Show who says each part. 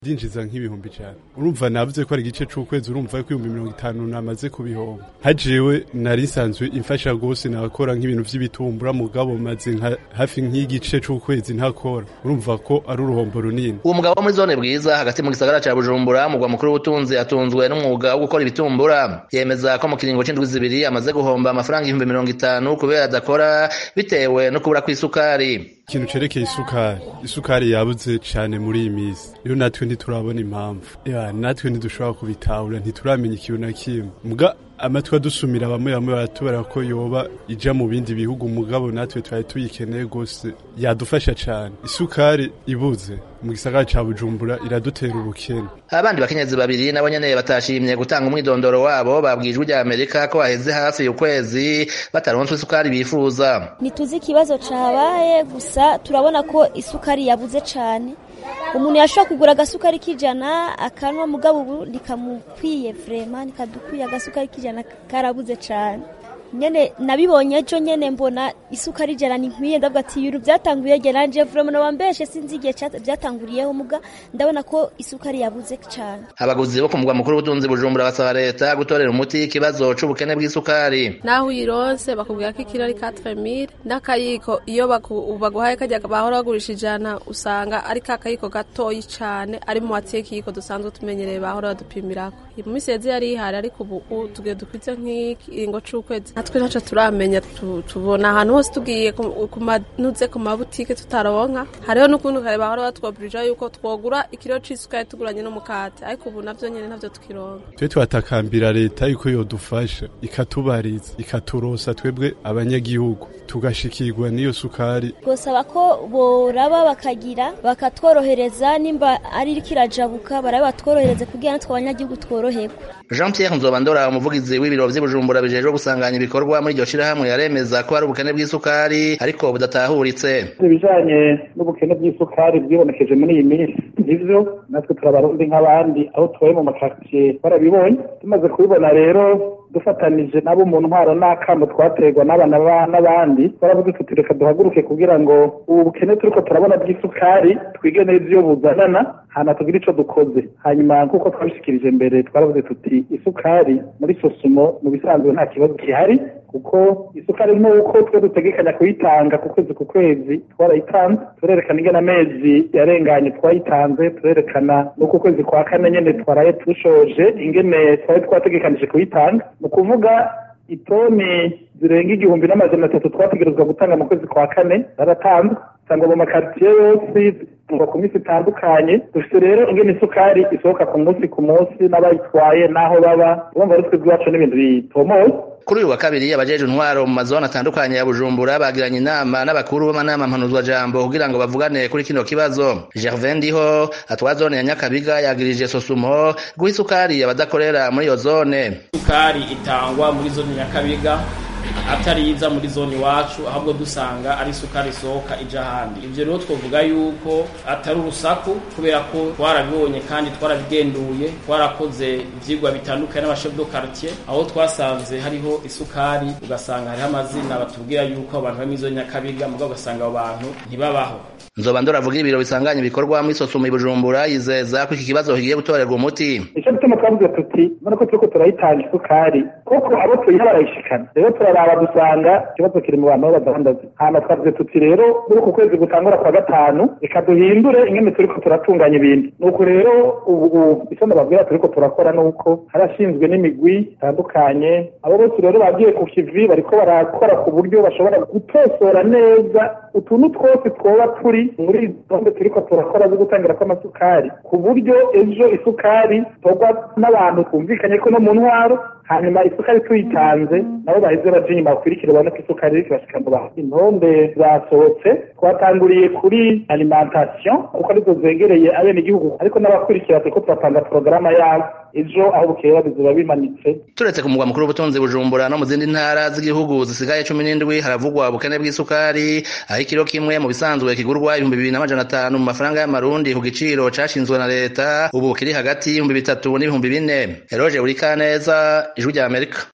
Speaker 1: ndinjiza nk'ibihumbi ijana urumva navuze ko ari igice c'ukwezi urumva ko ibihumbi mirongo itanu namaze kubihomba hajewe nari nsanzwe imfasha gose nakora nk'ibintu vy'ibitumbura mugabo maze nka hafi nk'igice c'ukwezi ntakora urumva ko ari uruhombo runini
Speaker 2: uwo mugabo wo muri zone bwiza hagati mu gisagara ca bujumbura mugwa mukuru w'ubutunzi atunzwe n'umwuga wo gukora ibitumbura yemeza ko mu kiringo c'indwi zibiri amaze guhomba amafaranga ibihumbi mirongo itanu kubera adakora bitewe no kubura kw'isukari
Speaker 1: ikintu cerekeye isukari isukari yabuze cane muri iyi misi rero natwe ntiturabona impamvu ya natwe ntidushobora kubitahura ntituramenya ikintu na kimwe muga amatwi adusumira bamwe bamwe baratubara ko yoba ija mu bindi bihugu mugabo natwe twari tuyikeneye gose yadufasha cane isukari ibuze mu gisagara ca bujumbura iradutera ubukene
Speaker 2: abandi bakenyezi babiri nabo nyene batashimye gutanga umwidondoro wabo babwijwe rya amerika ko haheze hafi ukwezi bataronswe isukari bifuza
Speaker 3: ntituzi ikibazo cabaye gusa turabona ko isukari yabuze cane umuntu yashobora kugura agasukari k'ijana akanwa mugabo ubu ntikamukwiye vrema ntikadukwiye agasukari k'ijana karabuze cane nyene nabibonye ejo nyene mbona isukari ijana ni nkwiye ndavuga ati ibintu byatanguye je nanje vrema nabambeshe sinzi igihe byatanguriyeho muga ndabona ko isukari yabuze cane
Speaker 2: abaguzi bo ku mugwa mukuru w'ubutunzi bujumbura basaba leta gutorera umuti ikibazo c'ubukene bw'isukari
Speaker 4: naho uyironse bakubwira ko ikiro ari 4000 n'akayiko iyo baguhaye kajya bahora bagurisha ijana usanga ari ka kayiko gatoyi cane ari mu watiye kiyiko dusanzwe tumenyereye bahora badupimirako mu misi yeze yari ihari ariko ubu tugiye dukwize nk'ikiringo c'ukwezi natwe ntaco turamenya tubona ahantu hose tugiye kumanuze ku mabutike tutaronka hariho n'ukuntu kare bahora batwoburija yuko twogura ikiro c'isukari tuguranye n'umukate ariko ubu navyo nyene navyo tukironka
Speaker 1: twe twatakambira leta yuko yodufasha ikatubariza ikaturosa twebwe abanyagihugu tugashikirwa n'iyo sukari
Speaker 3: gusaba ko boraba bakagira bakatworohereza nimba ari iriko irajabuka baraba batworohereze kugira natwe abanyagihugu tworoherwe
Speaker 2: jean pierre nzobandora umuvugizi w'ibiro vy'ibujumbura bijejwe gusanganya ibikorwa muri iryo shirahamwe yaremeza ko hari ubukene bw'isukari ariko budatahuritse
Speaker 5: ibijanye n'ubukene bw'isukari bwibonekeje muri iyi minsi nivyo natwe turabarundi nk'abandi aho tubaye mu makaritsiye barabibonye tumaze kubibona rero dufatanije nabo mu ntwaro n'akamo twaterwa n'abana n'abandi baravuga tuti reka duhaguruke kugira ngo ubu bukene turiko turabona bw'isukari twige neza iyo buzanana hana tugire ico dukoze hanyuma nk'uko twabishikirije mbere twaravuze tuti isukari muri sosumo mu bisanzwe nta kibazo gihari kuko isukari nk'uko twe dutegekanya kuyitanga ku kwezi ku kwezi twarayitanze turerekana ingene amezi yarenganye twayitanze turerekana n'uko ukwezi kwa kane nyene twaraye dushoje ingene twari twategekanije kuyitanga ni ukuvuga itoni zirenga igihumbi n'amajana atatu twategerezwa gutanga mu kwezi kwa kane zaratanzwe usanga mu makaritsiye yose kuva ku minsi itandukanye dufite rero ingene isukari isohoka ku munsi ku munsi n'abayitwaye n'aho baba urumva ari twebwe iwacu n'ibintu bitomoye
Speaker 2: kuri uyu wa kabiri abajeje intwaro mu mazone atandukanye ya bujumbura bagiranye inama n'abakuru b'amanama mpanuzwajambo kugira ngo bavugane kuri kino kibazo gervin ndiho atwara zone ya nyakabiga yagirije sosumo guha isukari abadakorera muri iyo zone
Speaker 6: isukari itangwa muri zone nyakabiga atari iza muri zone iwacu ahubwo dusanga ari isukari isohoka ija ahandi ivyo rero twovuga yuko atari urusaku kubera ko twarabibonye kandi twarabigenduye twarakoze ivyigwa bitandukanye n'abashef do quartier aho twasanze hariho isukari ugasanga hariho amazina batubwira yuko abantu bari muri zone nyakabiga mugabo ugasanga abo bantu ntibabaho
Speaker 2: nzoba ndoravuga ibiro bisanganya ibikorwa muri sosumo i bujumbura yizeza ko iki kibazo kigiye gutorerwa umuti
Speaker 5: ico gituma twavuze tuti none ko turiko turayitanga isukari koko abo tuyiha barayishikana rero turaraba dusanga ikibazo kiri mu bantu b'abadandazi hama twavuze tuti rero muri uku kwezi gutangura kwa gatanu reka duhindure ingene turiko turatunganya ibintu nuko rero ubu ico ndababwira turiko turakora nuko harashinzwe n'imigwi itandukanye abo bose rero bagiye ku kivi bariko barakora ku buryo bashobora gutosora neza utuntu twose twoba turi muri gahunda turiko turakora zo gutangira kw'amasukari ku buryo ejo isukari itorwa n'abantu twumvikanye ko no mu ntwaro hanyuma isukari tuyitanze nabo baheze baje inyuma bakurikira babone ko isukari iriko irashika mu bantu intonde zasohotse twatanguriye kuri alimentation kuko arizo zegereye abenegihugu ariko n'abakurikira turiko turapanga porogaramu yabo ejo aho bukera bizoba bimanitse
Speaker 2: turetse ku mugwa mukuru w'ubutunzi bujumbura no mu zindi ntara z'igihugu zisigaye cumi n'indwi haravugwa ubukene bw'isukari aho ikiro kimwe mu bisanzwe kigurwa ibihumbi bibiri n'amajana atanu mu mafaranga y'amarundi ku giciro cashinzwe na leta ubu kiri hagati y'ibihumbi bitatu n'ibihumbi bine eroje urikaneza ijwi rya amerika